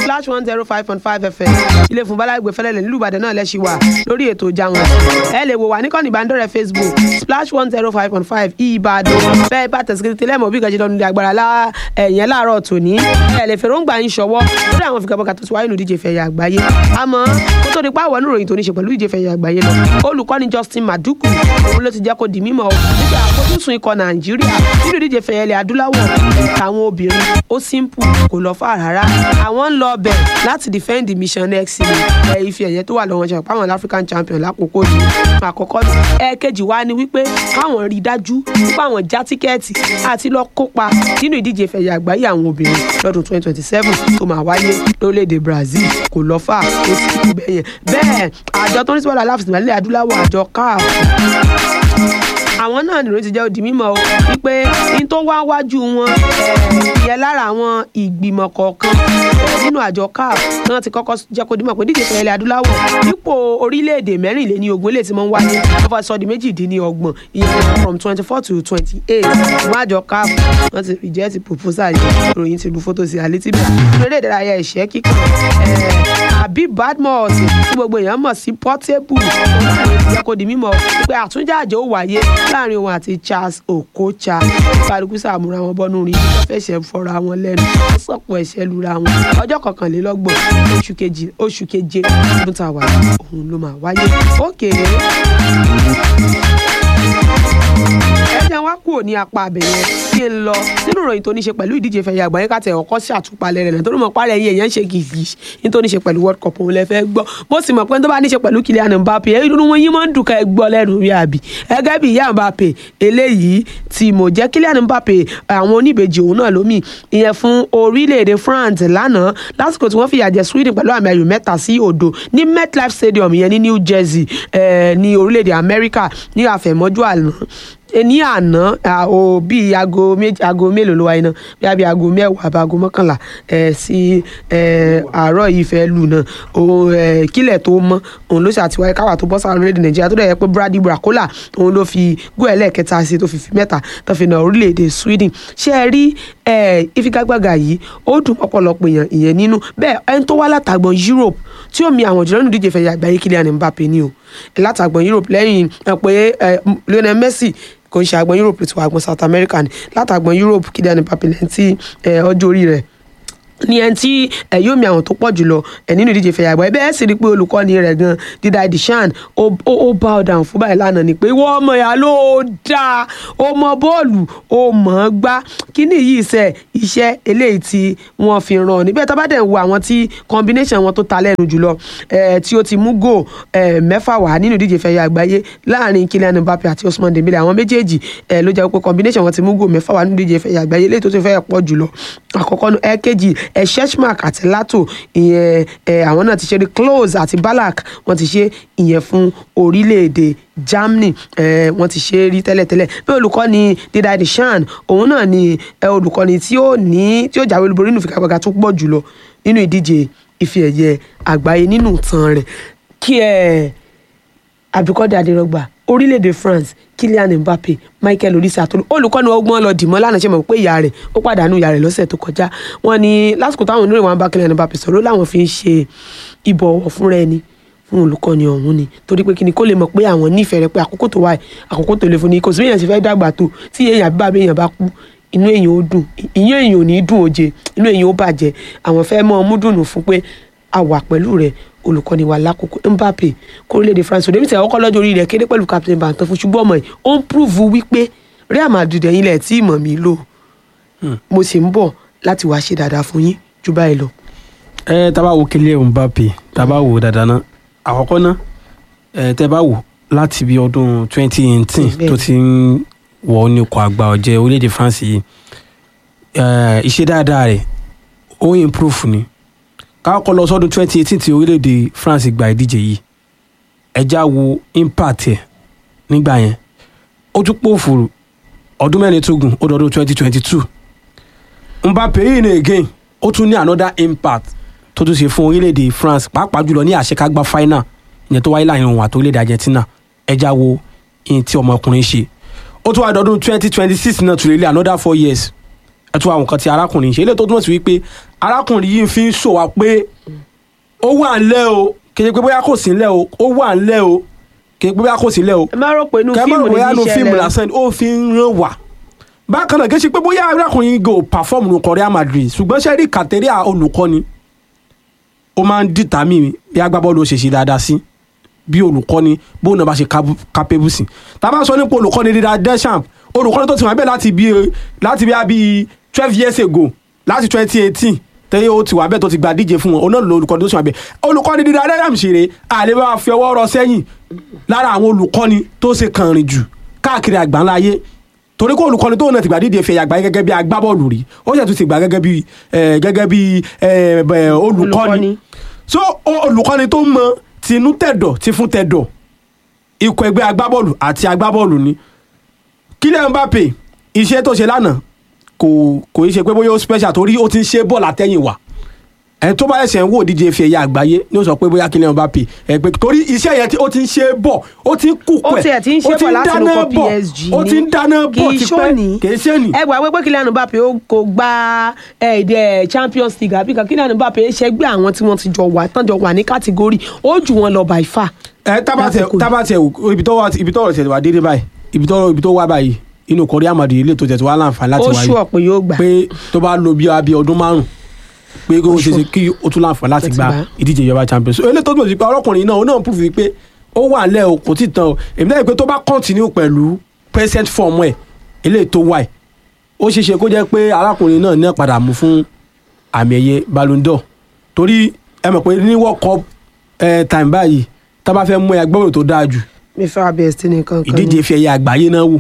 splash one zero five point five fm ilé fún balagbe fẹlẹ́lẹ̀ nílùú ìbàdàn náà lẹ́sìn wà lórí ètò ìjà wọn ẹ lè wò wá níkànnì ìbánidọ́rẹ̀ facebook splash one zero five point five ìbàdàn bẹ́ẹ̀ bá tẹ̀síkiri tẹ́lẹ̀ mọ̀ bí ìgbàjẹ́ lọ́nu ilé agbára lá ẹ̀yẹn láàárọ̀ tòní ẹ lè fèròǹgbà yín ṣọwọ́ lórí àwọn fìkàbọ̀kà tó ti wáyé nù díje fẹ̀yà àgbáyé àmọ́ kó tó di pàwọ́ níròyìn tó ní ṣe pẹ̀lú díje fẹ̀yà àgbáyé lọ olùkọ́ni justin maduku òun ló ti jẹ́ kó di mímọ́ nígbà àfojúsùn ikọ̀ nàìjíríà nínú díje fẹ̀yà ilẹ̀ adúláwọ̀ àwọn obìnrin ó simple kò lọ fà rárá àwọn ń lọ bẹ̀ láti defend the mission next season ẹ ife ẹ̀yẹ tó wà lọ́wọ́ ṣe pàwọn african champion lákòókò yìí àkọ́kọ́ ẹ̀ẹ̀kejì wá ni wípé káwọn rí dájú wípé àwọn já tíkẹ́ẹ̀tì àti lọ kópa nínú ìdíje ìfẹ̀yà àgbáyé àwọn obìnrin lọ́dún 2027 tó máa wáyé lórílẹ̀‐èdè brazil kò lọ fà ó sì kú bẹ́yẹn bẹ́ẹ̀ àjọ tó ń sọ́dọ̀ aláfẹ̀sìnmọ́ ilẹ̀ adúláwọ̀ àjọ caf àwọn náà nìròyìn ti jẹ́ òdì mímọ́ o wípé ní tó wá wájú wọn yẹ lára àwọn ìgbìmọ̀ kọ̀ọ̀kan nínú àjọ caf náà ti kọ́kọ́ jẹ́ kó dímọ̀ pé díje fẹ́ ilẹ̀ adúláwọ̀ dípò orílẹ̀-èdè mẹ́rìnléní ogún eléyìí tí wọ́n ń wáyé wọ́n fà sọ di méjìdínlọ́gbọ̀n ìyẹn from twenty four to twenty eight ìwọ́n àjọ caf wọ́n ti reject proposal yìí ìròyìn ti lu fótó sí àlétí bẹ́ẹ̀ eré ìdárayá ìṣẹ́ kíkọ́ àbí badmus tí gbogbo èèyàn mọ̀ sí portable jẹ́ kó di mímọ̀ pé àtúnjáde ó wáyé láàrin òun àti charles okocha kálukú sàmúra wọn bọ́nú rí wọ́n fẹsẹ̀ fọ́ra wọn lẹ́nu wọ́n sọ̀pọ̀ ẹ̀ṣẹ̀ lura wọn ọjọ́ kọkànlélọ́gbọ̀n oṣù keje oṣù keje ọdún tá a wà òun ló máa wáyé ókè ẹ jẹ́ wá kúrò ní apá abẹ̀yẹn kí n lọ nínú ìròyìn tó ní ṣe pẹ̀lú ìdíje fẹ̀yà àgbáyé káàtẹ̀ ọkọ̀ ṣàtúpalẹ̀ rẹ̀ nítorí mọ̀ párẹ̀ yín èèyàn ń ṣe gìgì nítorí ṣe pẹ̀lú world cup òun lẹ fẹ́ gbọ́ bó sì mọ̀ pé tó bá ní ṣe pẹ̀lú Kylian Mbappe èyí dúró wọn yín máa ń dùn ká ẹ gbọ́ lẹ́nu rí àbí ẹgẹ́ bí ìyá Mbappe eléyìí tí mo jẹ́ Kylian Mbappe àwọn oníbejì òun náà lómi ìyẹn fún orílẹ̀-èdè France lánàá lásìkò tí wọ́n fìyà jẹ Sweden pẹ̀lú àmì ayò mẹ́ta sí òdo ní MetLife Stadium ìyẹn ní New Jersey ní orílẹ̀-èdè Amẹ́ríkà ní àfẹ̀mọ́jú àná ní àná ò bí aago méjì aago mélòó ló wáyé náà bí abi aago mẹ́wàá àbí aago mọ́kànlá sí àárọ̀ yìí fẹ́ lù náà òun kílẹ̀ tó mọ́ òun ló ṣàtiwáyé káwà tó bọ́ sáà orílẹ̀-èdè nàìjíríà tó dẹ̀ yẹ pé brady bracola òun ló fi gún ẹlẹ́ẹ̀kẹta sí tó fi fi mẹ́ta tó fi na orílẹ̀-èdè sweden ṣé ẹ rí ìfigagbága yìí ó dùn ọ̀pọ̀lọpọ̀ èèyàn ìyẹn nínú bẹ́ẹ̀ ẹni tó wá látàgbọ̀n europe tí ó mi àwọn jùlọ nínú ìdíje fẹ̀yà àgbáyé Kylian Mbappe ni o látàgbọ̀n europe lẹ́yìn pé Lionel Messi kò ń ṣe àgbọn Europe tí wà àgbọn South America ni látàgbọn Europe Kylian Mbappe lẹ́yìn tí ọjọ́ orí rẹ̀ ní ẹni tí ẹ yóò mi àwọn tó pọ̀ jùlọ ẹ nínú ìdíje fẹ̀yà àgbà bẹ́ẹ̀ sì rí i pé olùkọ́ni rẹ̀ gan dídá Deschamps ó bá ọ̀dà fún báyìí lánàá ni pé wọ́n ọmọ ìyá ló dáa ó mọ bọ́ọ̀lù ó mọ̀ ọ́n gbá kíní yìí sẹ́ iṣẹ́ eléyìí tí wọ́n fi ràn níbẹ̀ tó bá dẹ̀ ń wo àwọn tí combination wọn tó ta lẹ́nu jùlọ tí ó ti mú gò mẹ́fà wá nínú ìdíje fẹ̀yà àgbáyé láàrin Kylian Mbappe àti Ousmane Dembele àwọn méjèèjì ló jẹ́ pé combination wọn ti mú gò mẹ́fà wá nínú ìdíje fẹ̀yà àgbáyé eléyìí tó ti fẹ́ pọ̀ jùlọ àkọ́kọ́ ẹ̀kejì ẹ sheshmark àti lato ìyẹn ẹ àwọn náà ti ṣe close àti balak wọ́n ti ṣe ìyẹn fún orílẹ̀-èdè germany ẹ wọ́n ti ṣe rí tẹ́lẹ̀tẹ́lẹ̀ bí olùkọ́ni dídá Deschamps òun náà ni ẹ olùkọ́ni tí ó ní tí ó jáwé olúborí nínú ìfigagbága tó pọ̀ jùlọ nínú ìdíje ife ẹ̀yẹ àgbáyé nínú ìtàn rẹ̀ kí ẹ àbíkọ́dé adérọ́gbà orílẹ̀-èdè France Kylian Mbappe Michael Olise àtolú olùkọ́ni ọgbọ́n lọ dìmọ́ lánàá ṣe mọ̀ pé ìyá rẹ̀ ó pàdánù ìyá rẹ̀ lọ́sẹ̀ tó kọjá wọ́n ní lásìkò táwọn oníròyìn wọn bá Kylian Mbappe sọ̀rọ̀ láwọn fi ń ṣe ìbọ̀wọ̀ fúnra ẹni fún olùkọ́ni ọ̀hún ni torí pé kíni kó lè mọ̀ pé àwọn nífẹ̀ẹ́ rẹ̀ pé àkókò tó wáyé àkókò tó lè fún ni kò sí èèyàn ṣe fẹ́ dàgbà tó tí èèyàn àbí bàbá èèyàn bá kú inú èèyàn ó dùn inú èèyàn ò ní dùn òjè inú èèyàn ó bàjẹ́ àwọn fẹ́ mọ́ ọmú dùnú fún pé a wà pẹ̀lú rẹ̀ olùkọ́ni wa lákòókò Mbappe kórílẹ̀-èdè France òde mìtẹ́ ọkọ̀ lọ́jọ́ orí rẹ̀ kéde pẹ̀lú captain bantan fún ṣùgbọ́n ọmọ yìí ó ń prove wípé Real Madrid ẹ̀yin lẹ̀ tí ìmọ̀ mi lò mo sì ń bọ̀ láti wá ṣe dáadáa fún yín jù báyìí lọ. ẹ tá bá wo Kylian Mbappe tá bá wo dáadáa ná àkọ́kọ́ ná ẹ tẹ́ bá wò láti bí ọdún twenty eighteen tó ti ń wọ ní ọkọ̀ àgbà ọ̀jẹ̀ orílẹ̀-èdè France yìí ìṣe dáadáa rẹ̀ ó improve ni káàkọ́ lọ sọ́dún twenty eighteen tí orílẹ̀-èdè France gba ìdíje yìí ẹja wo impact ẹ̀ nígbà yẹn ó tún pòfòrò ọdún mẹ́rin tó gùn ó dọdún twenty twenty two Mbappe yìí ní again ó tún ní another impact tó tún ṣe fún orílẹ̀-èdè France pàápàá jùlọ ní àṣekágbá final ìyẹn tó wáyé láàrin òun àti orílẹ̀-èdè Argentina ẹja wo ìyẹn tí ọmọkùnrin ṣe ó tún wá dọdún twenty twenty six náà tún lè lé another four years ẹ tún àwọn nǹkan tí arákùnrin ṣe eléyìí tó túmọ̀ sí wípé arákùnrin yìí fi ń sọ wá pé ó wà ńlẹ̀ o kì í ṣe pé bóyá kò sí ńlẹ̀ o ó wà ńlẹ̀ o kì í ṣe pé bóyá kò sí ńlẹ̀ o ẹ má rò pé inú kẹ́mọ́ fíìmù ní bóyá nu ti fíìmù ṣẹlẹ̀ lásán ni ó fi ń ràn wá bákan náà kì í ṣe pé bóyá arákùnrin yìí go perform nu kọ Real Madrid ṣùgbọ́n ṣe rí kàtẹ́ríà olùkọ́ni ó máa ń dìtàmì bí agbábọ́ọ̀lù ó ṣe ṣe dáadáa sí bí olùkọ́ni bóun náà bá ṣe capable sí tá a bá sọ nípa olùkọ́ni dídá Deschamps olùkọ́ni tó ti wà bẹ́ẹ̀ láti bí láti bí abi twelve years ago láti twenty eighteen tẹ́yẹ ó ti wà bẹ́ẹ̀ tó ti gba díje fún wọn òun náà ló olùkọ́ni tó ti wà bẹ́ẹ̀ olùkọ́ni dídá Deschamps ṣeré àlè bá fi ọwọ́ rọ sẹ́yìn lára àwọn olùkọ́ni tó ṣe kànrìn jù káàkiri àgbáńlá ayé torí kó olùkọ́ni tóun náà ti gbà díje fẹ̀yà àgbáyé gẹ́gẹ́ bí agbábọ́ọ̀lù rí ó sì tún ti gbà gẹ́gẹ́ bí gẹ́gẹ́ bí olùkọ́ni so olùkọ́ni tó mọ tinú tẹ̀dọ̀ ti fún tẹ̀dọ̀ ikọ̀ ẹgbẹ́ agbábọ́ọ̀lù àti agbábọ́ọ̀lù ni Kylian Mbappe iṣẹ́ tó ṣe lánàá kò kò í ṣe pé bóyá ó special torí ó ti ń ṣe bọ́ọ̀lù àtẹ̀yìn wá ẹni tó bá ẹsẹ̀ ń wò díje fi ẹ̀yà àgbáyé ni ó sọ pé bóyá Kylian Mbappe ẹ pé torí iṣẹ́ yẹn ó ti ń ṣe bọ̀ ó ti ń kú pẹ̀ ó tiẹ̀ ti ń ṣe bọ̀ láti inú kọ PSG ó ti ń dáná bọ̀ kì í tipẹ́ ṣóni kì í ṣe ni. ẹ gbà pé Kylian Mbappe ó kò gba èdè Champions League àbí kan Kylian Mbappe ṣẹgbẹ́ àwọn tí wọ́n ti jọ wà tán jọ wà ní kátígórì ó jù wọn lọ by far. ẹ tábàtẹ Lásìkò yìí. tábàtẹ ibi tó wà ibi tó rọ̀ tẹ̀ wá dédé báyìí ibi tó ibi tó wà báyìí inú kọrí àmàdì ilé tó tẹ̀ tó wà láǹfààní láti ó wáyé ṣú ọ̀pẹ yóò gbà. pé tó bá lo bí abí ọdún márùn pé kó o ṣe ṣe kí o tún láǹfààní láti Láti gba gbà. ìdíje ìjọba champions so eléyìí tó túmọ̀ sí pé ọlọ́kùnrin náà ó náà prove pé ó wà lẹ́ o kò tí ì tán o èmi náà rí i pé tó bá continue pẹ̀lú present form ẹ̀ eléyìí tó wà ẹ̀ ó ṣeé ṣe kó jẹ́ pé arákùnrin náà ní padà mú fún àmì ẹ̀yẹ Ballon d'Or torí ẹ mọ̀ pé ní world cup eh, time báyìí tá a bá fẹ́ mú ẹ agbábọ́ọ̀lù tó dáa jù mi fẹ́ abẹ́ẹ̀sì nìkan kan ìdíje fi ẹ̀yẹ àgbáyé náà wò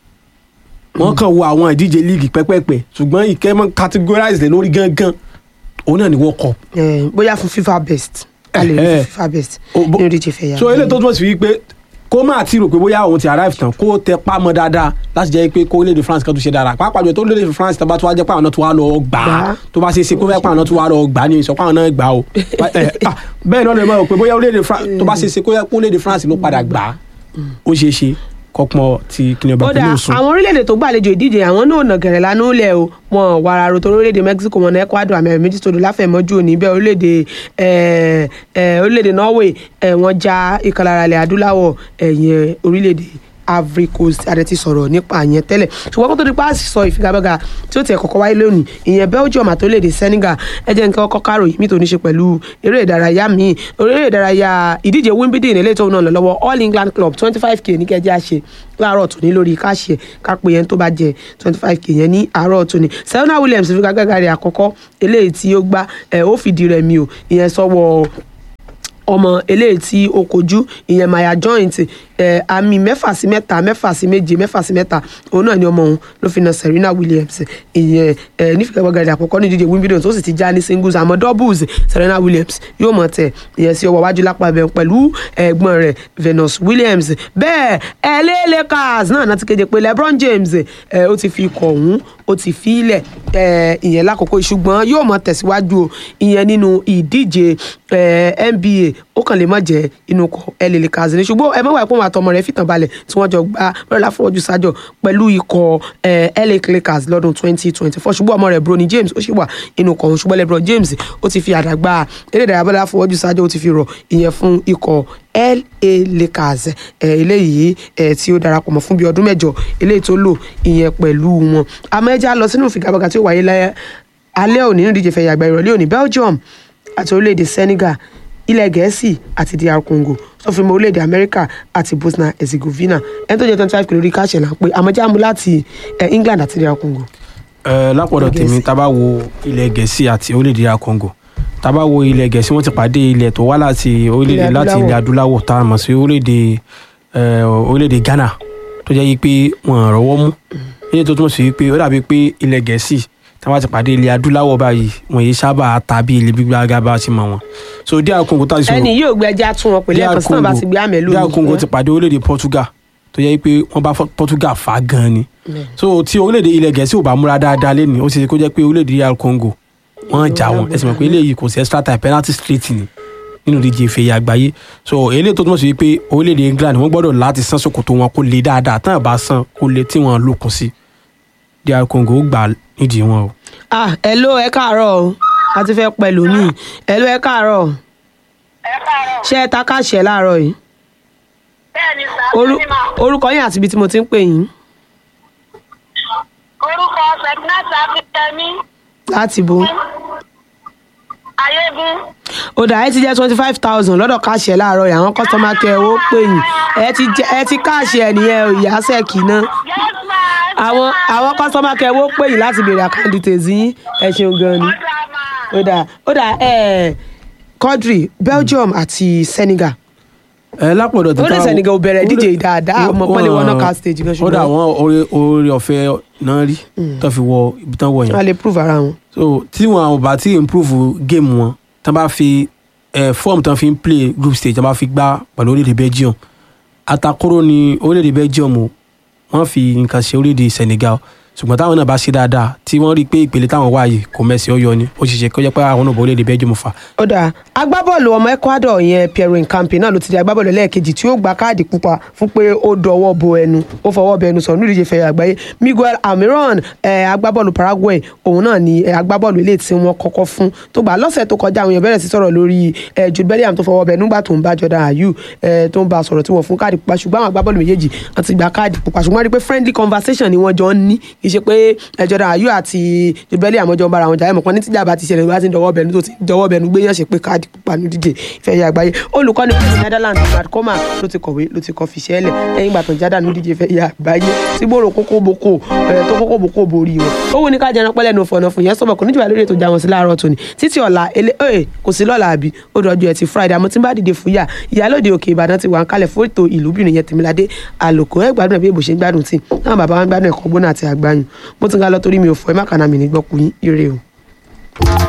wọ́n kàn wo àwọn ìdíje líìgì pẹ́pẹ́pẹ́ ṣùgbọ́n ìkẹ́mọ́ categorize lé lórí gangan òun náà ni world cup Eh, bóyá fún FIFA best a lè rí Eh, eh. fún FIFA best O- bo- nínú ìdíje fẹ̀yà. so eléyìí tó túmọ̀ sí wípé kó má ti rò pé bóyá òun ti arrive tán kó tẹ pámọ́ dáadáa láti jẹ́ pé kó orílẹ̀-èdè France kan tó ṣe dára pàápàá jù tó orílẹ̀-èdè France tó bá tó wá jẹ́ pé àwọn náà tó wá lọ gbà á Gbà á. tó bá ṣe é ṣe kó fẹ́ pé àwọn náà tó wá lọ gbà á ní ìsọpá àwọn náà gbà á o Eh, ah, bẹ́ẹ̀ náà lè mọ̀ pé bóyá orílẹ̀-èdè France tó bá ṣe é ṣe kó yẹ kó orílẹ̀-èdè France ló padà gbà á ó ṣe é ṣe kọ́pọ̀ ti kìnìún bá ó pẹ̀lú dáa òsùn. àwọn orílẹ̀-èdè tó gbàlejò ìdíje àwọn náà nà gẹ̀rẹ̀ lánàá lẹ̀ o wọn wàrà rò tó orílẹ̀-èdè Mexico wọn náà Ecuador àmì ẹ̀rọ méjì tó dùn láfẹ̀mọ́jú òní bẹ́ẹ̀ orílẹ̀-èdè eh, eh, orílẹ̀-èdè Norway eh, wọ́n já ìkàlára ilẹ̀ adúláwọ̀ ẹ̀yìn orílẹ̀-èdè Ivory Coast adẹ ti sọ̀rọ̀ nípa yẹn tẹ́lẹ̀ ṣùgbọ́n kó tó di pa sọ ìfigagbága tí ó tiẹ̀ kọ́kọ́ wáyé lónìí ìyẹn Belgium àti orílẹ̀-èdè Senegal ẹ jẹ́ nǹkan kọ́kọ́ kárò yìí mi tó ní ṣe pẹ̀lú eré ìdárayá míì eré ìdárayá ìdíje Wimbledon eléyìí tó ń náà lọ lọ́wọ́ All England Club twenty five k ní kẹjá ṣe láàárọ̀ tòní lórí káṣíẹ̀ kápẹ́ yẹn tó bá jẹ twenty five k yẹn ní àárọ̀ tòní Serena Williams fi gágága rẹ̀ àkọ́kọ́ eléyìí tí ó gbá ẹ̀ ó fìdí rẹ̀ mi ò ìyẹn sọ́wọ́ ọmọ eléyìí tí ó kojú ìyẹn maya joint ẹ àmì mẹ́fà sí mẹ́ta mẹ́fà sí méje mẹ́fà sí mẹ́ta òun náà ni ọmọ òun ló fi na Serena Williams ìyẹn ẹ nífìkẹ́gbọ́gàdì àkọ́kọ́ ní ìdíje Wimbledon tó sì ti já ní singles àmọ́ doubles Serena Williams yóò mọ̀ tẹ̀ ìyẹn sí ọwọ́ wájú lápá ibẹ̀ pẹ̀lú ẹ̀gbọ́n rẹ̀ Venus Williams bẹ́ẹ̀ LA Lakers náà náà ti kéde pé LeBron James ẹ ó ti fi ikọ̀ ọ̀hún ó ti fi ilẹ̀ ẹ ìyẹn lákòókò ṣùgbọ́n yóò mọ̀ tẹ̀síwájú o ìyẹn nínú ìdíje ẹ NBA ó kàn lè má jẹ́ inú ikọ̀ LA Lakers ni ṣùgbọ́n ẹ mẹ́wàá ìpọ́nmọ́ àtọmọ rẹ̀ fìtàn balẹ̀ tí wọ́n jọ gbá lọ́la fọwọ́jú sájọ pẹ̀lú ikọ̀ ẹ LA Lakers lọ́dún 2024 ṣùgbọ́n ọmọ rẹ̀ Bronny James ó sì wà inú ikọ̀ ọ̀hún ṣùgbọ́n LeBron James ó ti fi àdàgbà eré ìdárayá bọ́lá fọwọ́jú sájọ ó ti fi rọ̀ ìyẹn fún ikọ̀ LA Lakers ẹ eléyìí ẹ tí ó darapọ̀ mọ́ fún bíi ọdún mẹ́jọ eléyìí tó lò ìyẹn pẹ̀lú wọn àmọ́ ẹja lọ sínú ìfigagbága tí ó wáyé lẹ́ alẹ́ òní nínú ìdíje fẹ̀yà àgbà ìrọ̀lẹ́ òní Belgium àti orílẹ̀-èdè Senegal ilẹ̀ gẹ̀ẹ́sì àti dr congo tó fi mọ orílẹ̀-èdè amẹ́ríkà àti bosnia herzegovina ẹni tó jẹ́ twenty five kìlórí káṣẹ̀ là ń pè àmọ́jáàmú láti eh, england àti dr congo. ẹ lápọ̀dọ̀ Ilẹ̀ tèmi Gẹ̀ẹ́sì. tá a bá wo ilẹ̀ gẹ̀ẹ́sì àti orílẹ̀-èdè Congo tá a bá wo ilẹ̀ gẹ̀ẹ́sì wọ́n ti pàdé ilẹ̀ tó wá láti orílẹ̀-èdè Ilẹ̀ láti ilẹ̀ adúláwọ̀ tá a mọ̀ sí orílẹ̀-èdè ẹ, orílẹ̀-èdè Ghana tó jẹ́ yí pé wọ́n rọ́wọ́ mú ilé tó túmọ̀ sí wípé ó dàbí pé ilẹ̀ gẹ̀ẹ́sì tí wọ́n ti pàdé ilẹ̀ adúláwọ̀ báyìí wọ́n yìí sábà ta bí ilẹ̀ gbígbá gábà sí mọ̀ wọn so dr Congo tá a sọ ẹni yóò gbé ẹja tún wọn pẹ̀lú ẹ̀kan sísan bá ti gbé àmẹ́ lónìí. dr Congo ti pàdé orílẹ̀-èdè Portugal tó jẹ́ pé wọ́n bá Portugal fà á gan ni so tí orílẹ̀-èdè ilẹ̀ gẹ̀ẹ́sì ò bá múra dáadáa lẹ́nu ó ṣe é kó jẹ́ pé orílẹ̀-èdè dr Congo wọ́n jà wọ́n ẹ̀sìn mọ̀ pé eléyìí kò sí extra time penalty straight ni nínú ìdíje ìfẹ̀yà àgbáyé so eléyìí tó túmọ̀ sí wípé orílẹ̀-èdè England wọ́n gbọ́dọ̀ láti san ṣòkòtò wọn kó le dáadáa tán àbá san kó le tí wọ́n lókun sí dr Congo ó gbà nídìí wọn o. ah hello ẹ káàárọ̀ o a ti fẹ́ pẹ̀lú mi ẹ ló ẹ káàárọ̀ ẹ káàárọ̀. ṣé ẹ ta káàṣẹ láàárọ̀ yìí bẹ́ẹ̀ ni sà Orú- bẹ́ẹ̀ ni mà. orúkọ yín àti ibi tí mo ti ń pè yín orúkọ sẹ̀gbínátì akíntẹ́mí láti bo ayégún. ó dà ẹ ti jẹ́ twenty five thousand lọ́dọ̀ káàṣẹ láàárọ̀ yìí àwọn kọ́sọ́mà kẹ́ ẹ ó pè yín ẹ ti jẹ ẹ ti káàṣẹ nìyẹn ò ìyá sẹ́ẹ̀kì náà yes ma. àwọn àwọn kọ́sọ́mà kẹ́ ẹ ó pè yín láti béèrè àkáǹtì tèzí yín ẹ ṣeun gan ni ọ̀dà mà. ó dà ó dà ẹ Quadri Belgium àti Senegal ẹ lápọ̀dọ̀ ó lè Senegal ò bẹ̀rẹ̀ díje dáadáa ọmọ pọ́nlé wọn náà ká stage gan ó dà ṣùgbọ́n wọ́n oore oore ọ̀fẹ́ náà rí tó fi wọ ibi tán wọ̀ yẹn wọ́n lè prove ara wọn. so tí wọn ò bá ti improve game wọn tán bá fi ẹ form tán fi ń play group stage tán bá fi gbá pẹ̀lú orílẹ̀-èdè Belgium atakoro ni orílẹ̀-èdè Belgium o wọ́n fi nǹkan ṣe orílẹ̀-èdè Senegal ṣùgbọ́n táwọn náà bá ṣe dáadáa tí wọ́n rí i pé ìpele táwọn wà yìí kò mẹ́sì ọyọ ni ó ṣe ṣe kó jẹ́ pé àwọn náà bọ̀ orílẹ̀-èdè Belgium fà ó dáa agbábọ́ọ̀lù ọmọ Ecuador yẹn Pierre Nkampi náà ló ti di agbábọ́ọ̀lù lẹ́ẹ̀kejì tí ó gba káàdì pupa fún pé ó dọwọ́ bo ẹnu ó fọwọ́ bẹ ẹnu sọ̀rọ̀ nídìí ìfẹ́ àgbáyé Miguel Almiron eh, agbábọ́ọ̀lù Paraguay òun náà ni eh, agbábọ́ọ̀lù ilé tí wọ́n kọ́kọ́ fún tó gbà lọ́sẹ̀ tó kọjá àwọn èèyàn bẹ̀rẹ̀ sí sọ̀rọ̀ lórí eh, Jude Bellingham tó fọwọ́ bẹ nígbà tó ń bá Jordan Ayew eh, tó ń bá a sọ̀rọ̀ tí wọ́n fún káàdì pupa ṣùgbọ́n àwọn agbábọ́ọ̀lù méjèèjì wọ́n ti gba káàdì pupa ṣùgbọ́n wọ́n rí i pé friendly conversation ni wọ́n jọ ń ní kì í ṣe pé eh, Jordan Ayew àti Jude Bellingham jọ ń bára wọn jà ẹ̀ mọ̀ pọ́n ní tíjà bá ti ṣẹlẹ̀ bá ti ń dọwọ́ bẹ̀nu tó ti ń dọwọ́ bẹ̀nu gbé yàn ṣe pé káàdì pupa ní díje ìfẹ́ yà àgbáyé olùkọ́ni fún Netherlands Brad Koma ló ti kọ̀wé ló ti kọ fìṣẹ́ lẹ̀ lẹ́yìn ìgbà tó ń jádà ní díje ìfẹ́ yà àgbáyé tí gbòòrò kókó boko ẹ̀ tó kókó boko borí wọn ó wù ní ká jẹran pẹ́lẹ́ nu fọ̀nà fún yẹn sọ̀bọ̀ kò ní jùlọ lórí ètò ìjà wọn sí láàárọ̀ tòní títí ọ̀la ele ẹ̀ kò sí lọ́la àbí ó dọ̀jú ẹ̀ ti Friday àmọ́ tí ń bá dìde fún yà ìyálòde òkè Ìbàdàn ti wà ń kalẹ̀ fún ètò ìlúbìnrin yẹn Tèmiládé àlòkò ẹ̀ gbádùn ẹ̀ bí èbò ṣe ń gbádùn tí náà bàbá wa ń gbádùn ẹ̀kọ́ gbóná àti àgbáyùn mo ti ń ga lọ torí mi ò fọ ẹ má kàná mi ní gbọ́kú yín ire o.